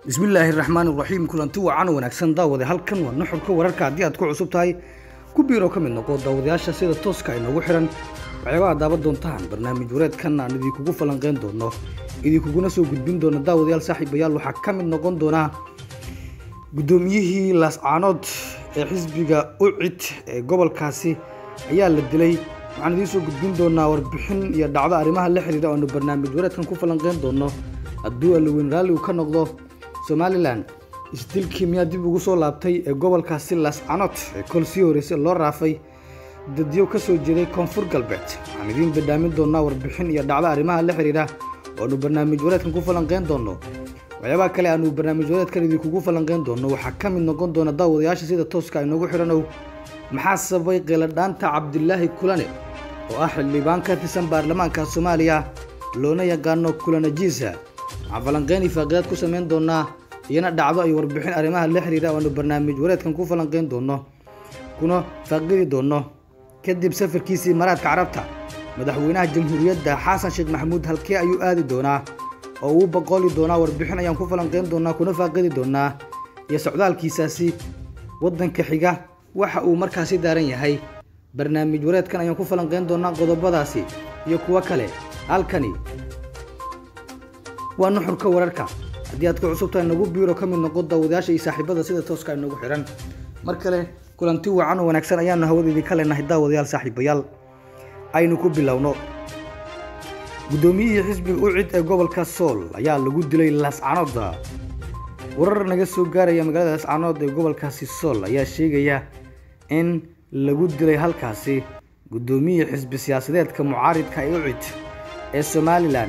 bismillaahi raxmaan raxiim kulanti wacan wanaagsan daawade halkan waa nuxurka wararka haddii aad ku cusub tahay ku biiro ka mid noqo daawadayaasha sida tooska inoogu xiran waxyaabaha daawan doontaan barnaamij wareedkan aan idinkugu falanqeyn doono idinkuguna soo gudbin doono daawadayaal saaxiibayaal waxaa ka mid noqon doonaa guddoomiyihii laascaanood ee xisbiga ucid ee gobolkaasi ayaa la dilay waxaan idiin soo gudbin doonaa warbixin iyo dhacdo arrimaha la xiriira oanu barnaamij wareedkan ku falanqeyn doono hadduu allaweyn raalli uu ka noqdo somalilan isdilkii miyaa dib ugu soo laabtay ee gobolkaasi laascaanood ee kol sii horreysay loo raafay dadyo ka soo jeeday koonfur galbeed waxaan idiin badhaamin doonaa warbixin iyo dhacdo arrimaha la xiriira oanu barnaamij wareedkan ku falanqeyn doono waxyaabaha kale aanu barnaamij wareedkan idinkugu falanqeyn doono waxaa ka mid noqon doona daawadayaasha sida tooska inoogu xidhanow maxaa sababay qeeladhaanta cabdilaahi kulane oo ah xildhibaan ka tirsan baarlamaanka soomaaliya loona yaqaano kulanajiisa waxaan falanqeyn ifaaqiyaad ku samayn doonaa iyana dhacdo ay warbixin arrimaha la xiriira oanu barnaamij wareedkan ku falanqeyn doono kuna faaqidi doono kadib safarkiisii maraadka carabta madaxweynaha jamhuuriyadda xasan sheekh maxamuud halkee ayuu aadi doonaa oo uu boqoli doonaa warbixin ayaan ku falanqeyn doonaa kuna faaqidi doonaa iyo socdaalkiisaasi waddanka xiga waxa uu markaasi daaran yahay barnaamij wareedkan ayaan ku falanqeyn doonaa qodobadaasi iyo kuwo kale halkani waa nuxurka wararka haddii aad ku cusubtahay nagu biiro ka mid noqo daawadayaasha iyo saaxiibada sida tooska inagu xidhan mar kale kulanti wacan oo wanaagsan ayaanu hawadeedii ka leenahay daawadayaal saaxiibayaal aynu ku bilowno guddoomiyihii xisbiga ucid ee gobolka sool ayaa lagu dilay laascaanood warar naga soo gaaraya magaalada laascaanood ee gobolkaasi sool ayaa sheegaya in lagu dilay halkaasi guddoomiyihii xisbi siyaasadeedka mucaaridka ee ucid ee somalilan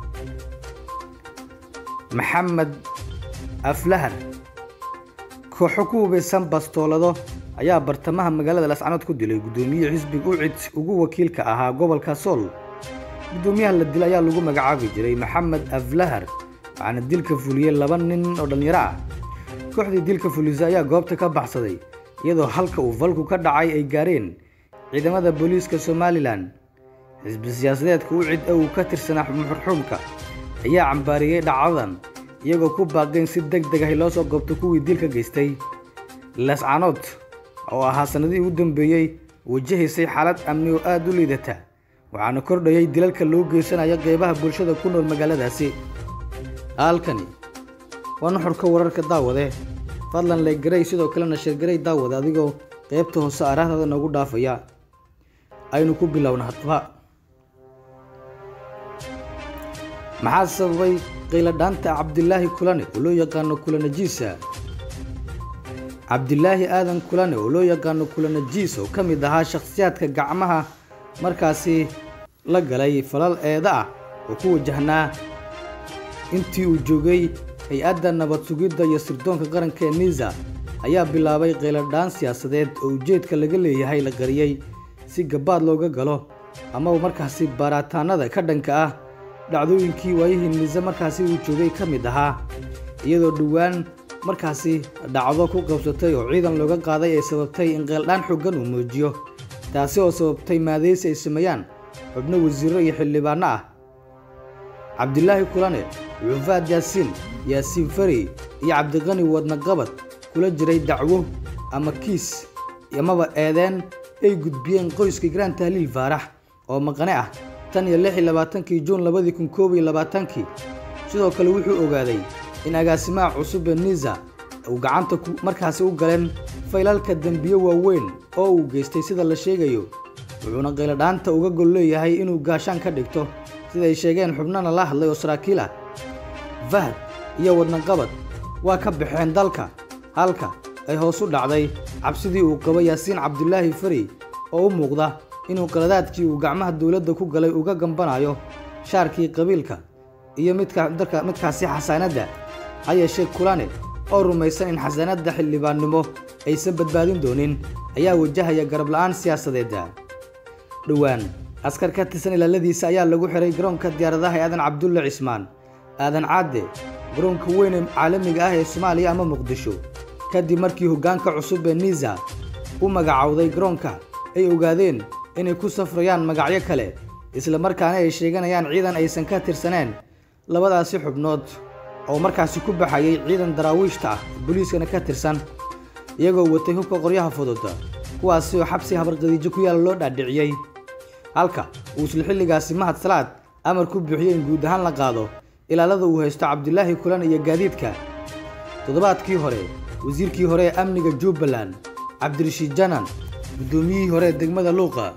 maxamed aflahar kooxo ku hubaysan bastoolado ayaa bartamaha magaalada laascaanood ku dilay guddoomiyihii xisbiga ucid ugu wakiilka ahaa gobolka sool guddoomiyaha la dilay ayaa lagu magacaabi jiray maxamed aflahar waxaana dilka fuliyey laba nin oo dhallinyaro ah kooxdii dilka fulisa ayaa goobta ka baxsaday iyadoo halka uu falku ka dhacay ay gaareen ciidamada booliiska somalilan xisbi siyaasadeedka ucid ee uu ka tirsanaa muxurxuumka ayaa cambaariyey dhacdadan iyagoo ku baaqeen si deg deg ahi loo soo goobto kuwii dilka geystay laascaanood oo ahaa sannadihii ugu dambeeyey wajahaysay xaalad amni oo aad u liidata waxaana kordhayay dilalka loo geysanaya qeybaha bulshada ku nool magaaladaasi halkani waa nuxurka wararka daawade fadlan leegaray sidoo kalena sheergaray daawade adigoo qeybta hoose araahdaada noogu dhaafaya aynu ku bilowna haddaba maxaa sababay qayladhaanta cabdilaahi kulane oo loo yaqaano kulanajiisa cabdilaahi aadan kulane oo loo yaqaano kulanajiis oo ka mid ahaa shakhsiyaadka gacmaha markaasi la galay falal eeda ah oo ku wajahnaa intii uu joogay hay-adda nabad sugidda iyo sirdoonka qaranka ee niisa ayaa bilaabay qayladhaan siyaasadeed oo ujeedka laga leeyahay la qariyey si gabaad looga galo amaba markaasi baaritaanada ka dhanka ah dhacdooyinkii waayihii niise markaasi uu joogay ka mid ahaa iyadoo dhowaan markaasi dhacdo ku qabsatay oo ciidan looga qaaday ay sababtay in qeeldhaan xoogan uu muujiyo taasi oo sababtay maadaysi ay sameeyaan xubno wasiirro iyo xildhibaanno ah cabdilaahi kulane cufaad yaasiin yaasiin fari iyo cabdiqani wadnaqabad kula jiray dacwo ama kiis amaba eedeen ay gudbiyeen qoyska graan tahliil faarax oo maqane ah tan iyo lix iyo labaatankii juun labadii kun koob iyo labaatankii sidoo kale wuxuu ogaaday in agaasimaha cusub ee niisa uu gacanta markaasi u galeen faylalka dembiyo waaweyn oo uu geystay sida la sheegayo wuxuuna qayladhaanta uga gol leeyahay inuu gaashaan ka dhigto siday sheegeen xubnana la hadlay oo saraakiil ah fahad iyo wadnaqabad waa ka baxeen dalka halka ay hoos u dhacday cabsidii uu qabo yaasiin cabdilaahi fari oo u muuqda inuu qaladaadkii uu gacmaha dowladda ku galay uga gambanayo shaarkii qabiilka iyo midkaasi xasaanadda ha yeeshee kulane oo rumaysan in xasaanadda xildhibaannimo aysan badbaadin doonin ayaa wajahaya garab la'aan siyaasadeeda dhowaan askar ka tirsan ilaaladiisa ayaa lagu xiray garoonka diyaaradaha ee aadan cabdulle cismaan aadan caadde garoonka weyn ee caalamiga ah ee soomaaliya ama muqdisho kadib markii hoggaanka cusub ee niisa u magacowday garoonka ay ogaadeen inay ku safrayaan magacyo kale isla markaana ay sheeganayaan ciidan aysan ka tirsaneen labadaasi xubnood oo markaasi ku baxayay ciidan daraawiishta ah booliiskana ka tirsan iyagoo watay hubka qoryaha fudud kuwaasi oo xabsi habarqadiijo ku yaala loo dhaadhiciyey halka uu isla xilligaasi mahad salaad amar ku buuxiyey in guud ahaan la qaado ilaalada uu haysto cabdilaahi kulan iyo gaadiidka toddobaadkii hore wasiirkii hore ee amniga jubbaland cabdirashiid janan guddoomiyihii hore ee degmada luuqa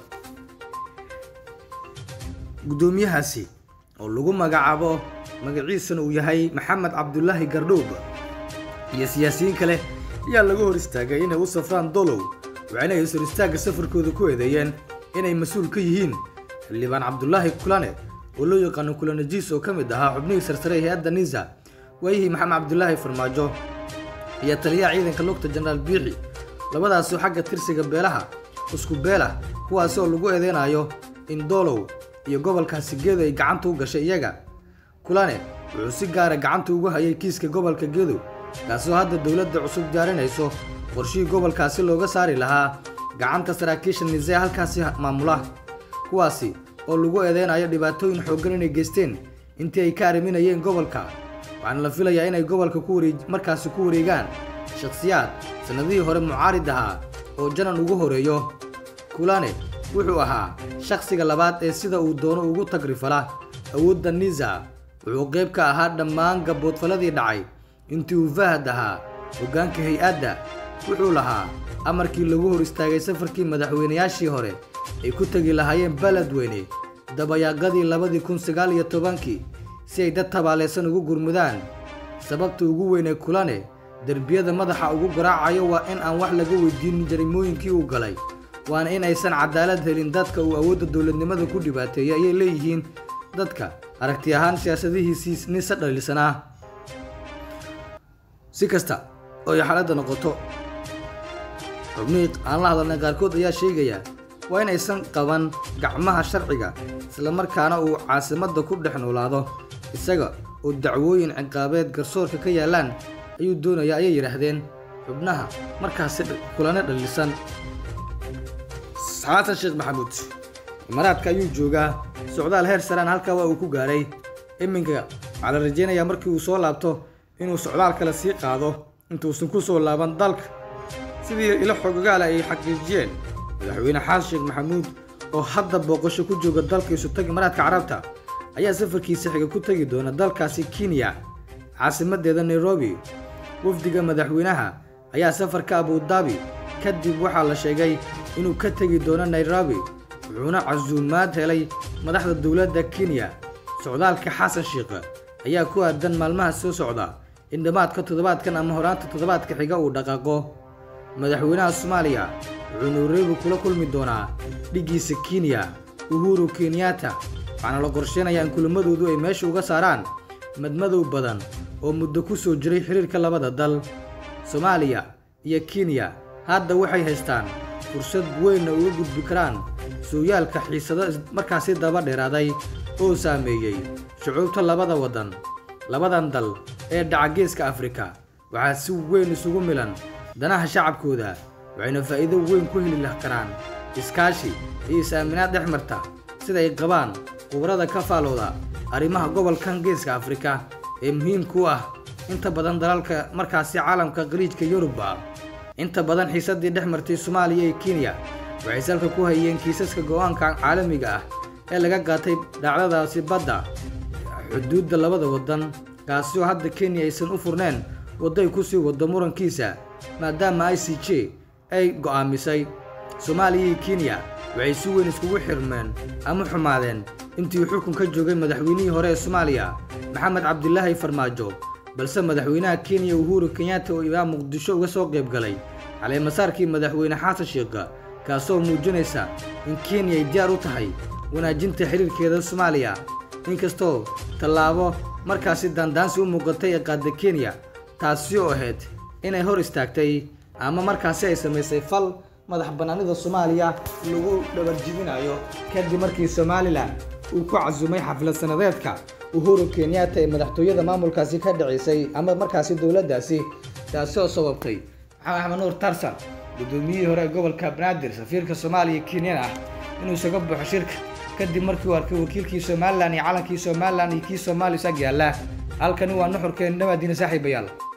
guddoomiyahaasi oo lagu magacaabo magaciisana uu yahay maxamed cabdulaahi gardhowb iyo siyaasiyiin kale ayaa laga hor istaagay inay u safraan dolow waxayna hor istaagga safarkooda ku eedeeyeen inay mas-uul ka yihiin xildhibaan cabdulaahi kulane oo loo yaqaano kulanajiis oo ka mid ahaa xubnihii sarsare ee hay-adda nisa waayihii maxamed cabdulaahi farmaajo iyo taliyaha ciidanka lugta jenaraal biixi labadaasoo xagga tirsiga beelaha isku beelah kuwaasi oo lagu eedeynayo in doolow iyo gobolkaasi gedo ay gacanta u gashay iyaga kulane wuxuu si gaara gacanta ugu hayay kiiska gobolka gedo kaasoo hadda dowladda cusub diyaarinayso qorshihii gobolkaasi looga saari lahaa gacanta saraakiisha nisee halkaasi maamula kuwaasi oo lagu eedeynayo dhibaatooyin xooggan inay geysteen intii ay ka arriminayeen gobolka waxaana la filayaa inay gobolka ku wareej markaasi ku wareegaan shakhsiyaad sannadihii hore mucaarid ahaa oo janan ugu horeeyo kulane wuxuu ahaa shakhsiga labaad ee sida uu doono ugu tagrifala awoodda nisa wuxuu qayb ka ahaa dhammaan gaboodfaladii dhacay intii uu fahad ahaa hoggaanka hay-adda wuxuu lahaa amarkii lagu hor istaagay safarkii madaxweynayaashii hore ay ku tegi lahaayeen beledweyne dabayaaqadii labadii kun sagaal iyo tobankii si ay dad tabaalaysan ugu gurmudaan sababta ugu weynee kulane derbiyada madaxa ugu garaacayo waa in aan wax laga weydiinin jarimooyinkii uu galay waana in aysan cadaalad helin dadka uu awoodda dowladnimada ku dhibaateeyay ayay leeyihiin dadka aragti ahaan siyaasadihiisii nisa dhaliilsanaa si kasta oo ay xaaladda noqoto xubnihii aan la hadalnay qaarkood ayaa sheegaya waa in aysan qaban gacmaha sharciga islamarkaana uu caasimadda ku dhex noolaado isaga oo dacwooyin ciqaabeed garsoorka ka yaallaan ayuu doonaya ayay yidhaahdeen xubnaha markaasi kulane dhaliilsan xasan sheekh maxamuud imaaraadka ayuu joogaa socdaal heer saraan halkaa waa uu ku gaaray iminka waxaa la rajaynayaa markii uu soo laabto inuu socdaal kale sii qaado intuusan ku soo laaban dalka sidii ilo xogogaala ay xaqiijiyeen madaxweyne xasan sheekh maxamuud oo hadda booqasho ku jooga dalka isutag imaaraadka carabta ayaa safarkiisa xiga ku tegi doona dalkaasi kenya caasimadeeda nairobi wafdiga madaxweynaha ayaa safarka abudaabi kadib waxaa la sheegay inuu ka tegi doono nairobi wuxuuna casuumaad helay madaxda dowladda kenya socdaalka xasan sheekh ayaa ku aadan maalmaha soo socda in dhammaadka toddobaadkan ama horaanta toddobaadka xiga uu dhaqaaqo madaxweynaha soomaaliya wuxuu nairobi kula kulmi doonaa dhiggiisa kenya uhuru kenyatta waxaana la qorsheynayaa in kulamadoodu ay meesha uga saaraan madmadow badan oo muddo ku soo jiray xiriirka labada dal soomaaliya iyo kenya hadda waxay haystaan fursad weynna uga gudbi karaan sooyaalka xiisado markaasi daba dheeraaday oo saameeyey shucuubta labada waddan labadan dal ee dhaca geeska afrika waxaa si weyn isugu milan danaha shacabkooda waxayna faa'iido weyn ku heli karaan iskaashi iyo is-aaminaad dhex marta sida ay qabaan qubrada ka faalooda arrimaha gobolkan geeska afrika ee muhiimka u ah inta badan dalalka markaasi caalamka qaliijka yurubba inta badan xiisaddii dhex martay soomaaliya iyo kenya waxay salka ku hayeen kiisaska go'aanka caalamiga ah ee laga qaatay dhacdadaasi badda xuduudda labada waddan kaasi oo hadda kenya aysan u furneen wadday ku sii waddo murankiisa maadaama i c j ay go'aamisay soomaaliya iyo kenya waxay si weyn iskugu xirmeen ama xumaadeen intii xukun ka joogay madaxweynihii hore ee soomaaliya maxamed cabdilaahi farmaajo balse madaxweynaha kenya uhuru kenyatta oo ilaa muqdisho uga soo qayb galay caleemasaarkii madaxweyne xasan sheekha kaasoo muujinaysa in kenya ay diyaar u tahay wanaajinta xiriirkeeda soomaaliya inkastoo tallaabo markaasi daandaansi u muuqatay ee qaadda kenya taasi oo ahayd inay hor istaagtay ama markaasi ay samaysay fal madax bannaanida soomaaliya lagu dhabarjibinayo kadib markii somalilan uu ku casumay xaflad sanadeedka uhuru kenyatta ee madaxtooyada maamulkaasi ka dhacisay ama markaasi dowladdaasi taasi oo sababtay maxamed axmed nuur tarsan guddoomiyihii hore ee gobolka banaadir safiirka soomaaliya kenyan ah inuu isaga baxo shirka kadib markii uu arkay wakiilkii somalilan iyo calankii somalilan iyo kii soomaaliya isag yaalla halkani waa nuxurkeen nabaadiina saaxiibayaal